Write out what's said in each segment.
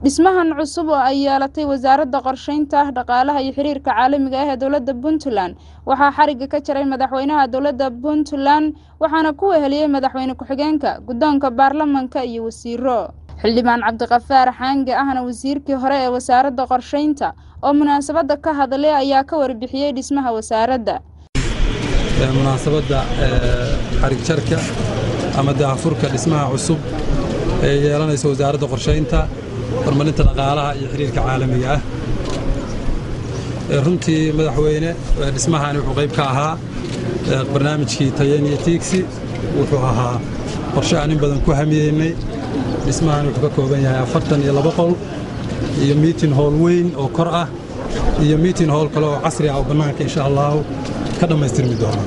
dhismahan cusub oo ay yeelatay wasaaradda qorsheynta dhaqaalaha iyo xiriirka caalamiga ah ee dowladda puntland waxaa xarigga ka jaray madaxweynaha dowladda puntland waxaana ku weheliyey madaxweyne ku-xigeenka guddoonka baarlamanka iyo wasiiro xildhibaan cabdiqafaar xaange ahna wasiirkii hore ee wasaaradda qorsheynta oo munaasabadda ka hadlay ayaa ka warbixiyey dhismaha wasaaradda munaasabadda xarig jarka ama daahfurka dhismaha cusub ee yeelanaysa wasaaradda qorshaynta horumarinta dhaqaalaha iyo xiriirka caalamiga ah runtii madaxweyne dhismahani wuxuu qayb ka ahaa barnaamijkii tayen iyo tiigsi wuxuu ahaa qorshe aan in badan ku hamiyeynay dhismahani wuxuu ka kooban yahay afartan iyo laba qol iyo miitin hool weyn oo kor ah iyo miitin hool kale oo casri ah oo bannaanka insha allahu ka dhammaystirmi doona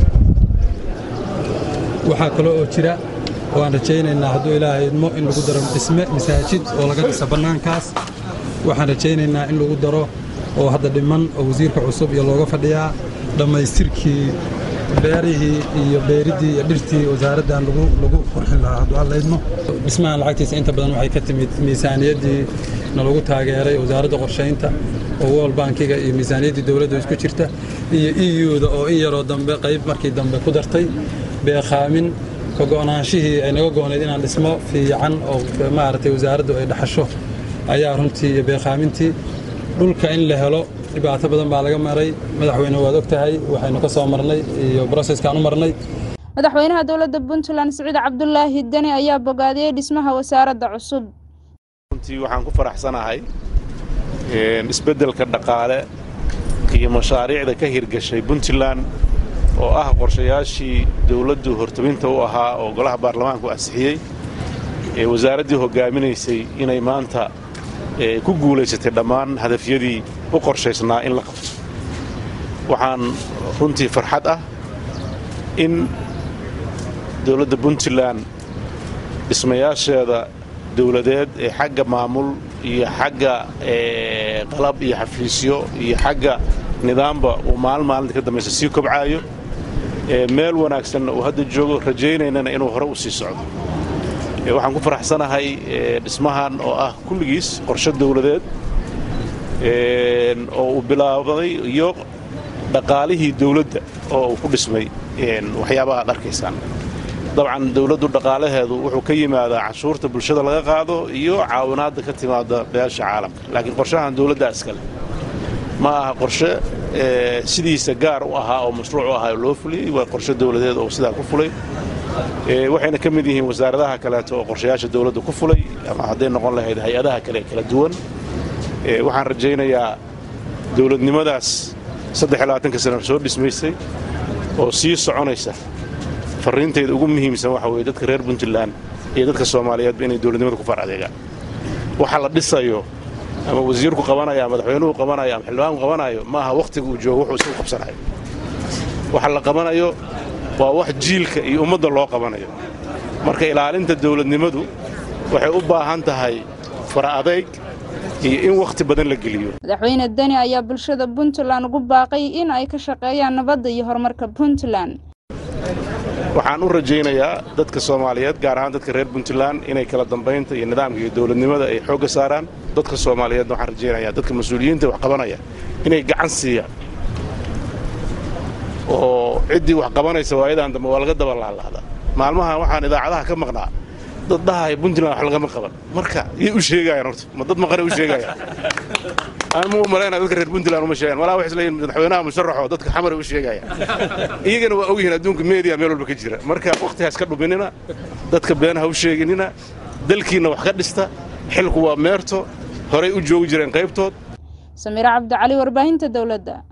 waxaa kale oo jira oo aan rajaynaynaa hadduu ilaahay idmo in lagu daro dhisme masaajid oo laga dhisa bannaankaas waxaan rajaynaynaa in lagu daro oo hadda dhiman oo wasiirka cusub iyo looga fadhiyaa dhammaystirkii beerihii iyo beeriddii iyo dhirtii wasaaraddan lagu qurxin lahaa hadduu alla idmo dhismahan lacagtiisa inta badan waxay ka timid miisaaniyaddii nalagu taageeray wasaaradda qorshaynta oo world bankiga iyo miisaaniyaddii dowladda isku jirta iyo iyuda oo in yaroo dambe qayb markii dambe ku dartay beekhaamin ka go'naanshihii ay naga go'nayd inaan dhismo fiican oo maaragtay wasaaraddu ay dhaxasho ayaa runtii iyo beekhaamintii dhulka in la helo dhibaato badan baa laga maray madaxweyne waad og tahay waxaynu ka soo marnay iyo broseskaan u marnay madaxweynaha dowladda puntland siciid cabdulaahi deni ayaa bogaadiyey dhismaha wasaaradda cusub runtii waxaan ku faraxsanahay isbeddelka dhaqaale iyo mashaariicda ka hirgashay puntland oo ah qorshayaashii dawladdu hortabinta u ahaa oo golaha baarlamaanku ansixiyey ee wasaaraddii hoggaaminaysay inay maanta ku guulaysatay dhammaan hadafyadii u qorshaysnaa in la qabto waxaan runtii farxad ah in dawladda puntland dhismayaasheeda dawladeed ee xagga maamul iyo xagga qalab iyo xafiisyo iyo xagga nidaamba uu maalin maalinta ka dambaysa sii kobcaayo meel wanaagsanna uu hadda joogo rajaynaynana inuu hore u sii socdo waxaan ku faraxsanahay dhismahan oo ah kulligiis qorshe dawladeed oo uu bilaabday iyo dhaqaalihii dawladda oo uu ku dhismay waxyaabaha ad arkaysaan dabcan dawladdu dhaqaalaheedu wuxuu ka yimaadaa canshuurta bulshada laga qaado iyo caawinaadda ka timaada beesha caalamka laakiin qorshahan dawladdaa iskale ma aha qorshe sidiisa gaar u ahaa oo mashruuc u ahaa oo loo fuliyey waa qorshe dawladeed oo sidaa ku fulay waxayna ka mid yihiin wasaaradaha kaleeto oo qorshayaasha dawladda ku fulay ama hadday noqon lahayd hay-adaha kale kala duwan waxaan rajaynayaa dawladnimadaas saddex-iyo-labaatanka sana soo dhismaysay oo sii soconaysa farriintayda ugu muhiimsan waxa weye dadka reer puntland iyo dadka soomaaliyeedba inay dawladnimada ku far adeegaan waxa la dhisayo ama wasiirku qabanaya ama madaxweynuhu qabanayo ama xildhibaanku qabanayo ma aha wakhtiga uu joogo wuxuu isagu qabsanayo waxa la qabanayo waa wax jiilka iyo ummadda loo qabanayo marka ilaalinta dawladnimadu waxay u baahan tahay fara adayg iyo in wakhti badan la geliyo madaxweyne deni ayaa bulshada puntland ugu baaqay in ay ka shaqeeyaan nabadda iyo horumarka puntland waxaan u rajaynayaa dadka soomaaliyeed gaar ahaan dadka reer puntland inay kala dambaynta iyo nidaamka iyo dawladnimada ay xoogga saaraan dadka soomaaliyeedna waxaan rajaynayaa dadka mas-uuliyiinta wax qabanaya inay gacan siiyaan oo ciddii wax qabanaysa waayadan dambe waa laga daba laalaada maalmahan waxaan idaacadaha ka maqnaa dad dhahaya puntland wax lagama qaban marka yay u sheegayaan horta ma dad maqanay u sheegayaan anmu malaynaya dadka reer puntland uma sheegaan walaa waxay isleeyihin madaxweynaha musharaxoo dadka xamaray u sheegayaan iyagana waa ogyihiin adduunka meediya meel walba ka jira marka wakhtigaas ka dhuminina dadka beenaha u sheeginina dalkiinna wax ka dhista xilku waa meerto horay u joogi jireen qaybtood samiire cabdicali warbaahinta dowladda